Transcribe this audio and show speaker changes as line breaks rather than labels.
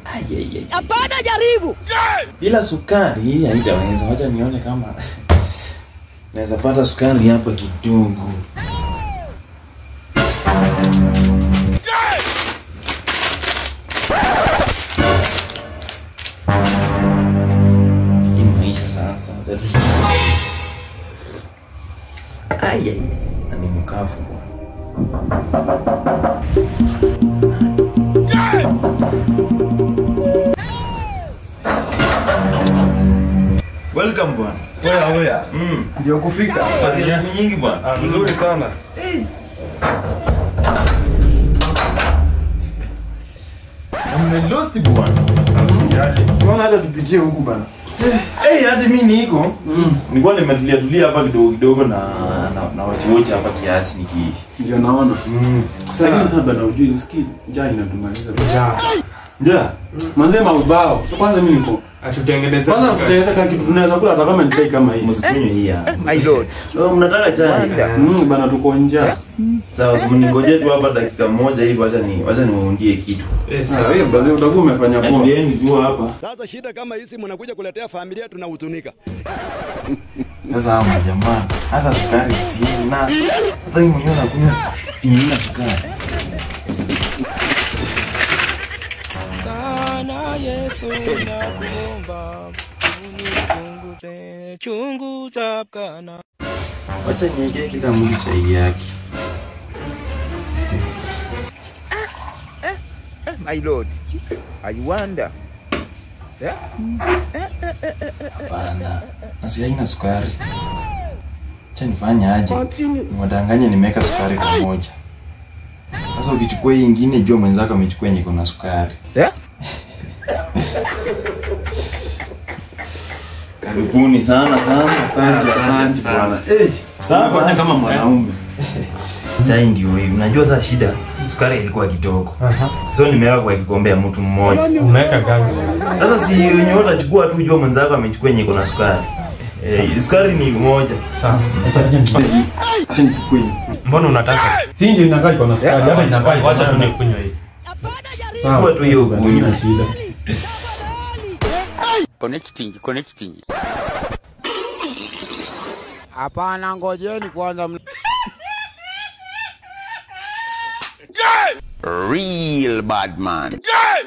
Ai, ai, ai.
Hapana, jaribu.
Bila sukari hii haitaweza. Wacha nione kama naweza pata sukari hapa kidogo. Hii maisha sasa. Ai, ai, ai. Na ni mkafu bwana. Welcome bwana.
Oya oya.
Mm.
Ndio kufika.
Baada ya siku nyingi bwana.
Mzuri sana.
Mmelost bwana.
Mbona hata tupitie huku bana?
Eh, hadi mimi niko. Nilikuwa nimetulia tulia hapa kidogo kidogo na na, na wachi wachi hapa kiasi niki.
Ndio naona.
Mm.
Lakini sasa bado hujui usikii njaa inatumaliza.
Ja.
Manze maubao. So kwanza mimi niko.
Atutengeneze.
Kwanza tutaanza kama kitu tunaweza kula hata kama ni chai kama hii.
Msikunywe hii hapa.
My lord.
Oh, mnataka chai?
Mm, bana tuko njaa.
Sawa, so mningoje tu hapa dakika moja hivi wacha ni wacha niwaundie kitu.
Eh,
Ah,
sawa.
hiyo basi utakuwa umefanya
Na
poa.
tulieni tu hapa.
Sasa shida kama hizi mnakuja kuletea familia tunahuzunika.
Sasa hawa majamaa hata sukari sina. Sasa hii mwenyewe nakunywa yenye sukari.
Sana Yesu nakuomba unipunguze chungu za kana
Wacha niwekee kila mtu chai yake.
My lord. I wonder. Yeah?
Hapana. Nasi haina sukari. Acha nifanye aje? Niwadanganye nimeweka sukari pamoja. Sasa ukichukua hii ingine jua mwenzako amechukua yenye iko na sukari.
Yeah?
Karibuni sana sana.
Asante, asante bwana. Eh,
Sasa
sasa kama mwanaume.
chai ndio hii. Unajua sasa shida sukari ilikuwa kidogo. So nimeweka kwa kikombe ya mtu mmoja.
Unaweka gani?
Sasa si wenye utachukua tu jua mwenzako amechukua yenye iko na sukari. Eh, sukari ni moja.
Sawa.
Acha nichukue. hii.
Mbona unataka?
Si ndio inakaa iko na sukari hata inakaa iko.
Wacha tu nikunywe hii.
Hapana, jaribu.
Sawa.
Chukua tu hiyo ukunywe.
Haina shida.
Connecting, connecting.
Hapana, ngojeni kwanza.
Real bad man.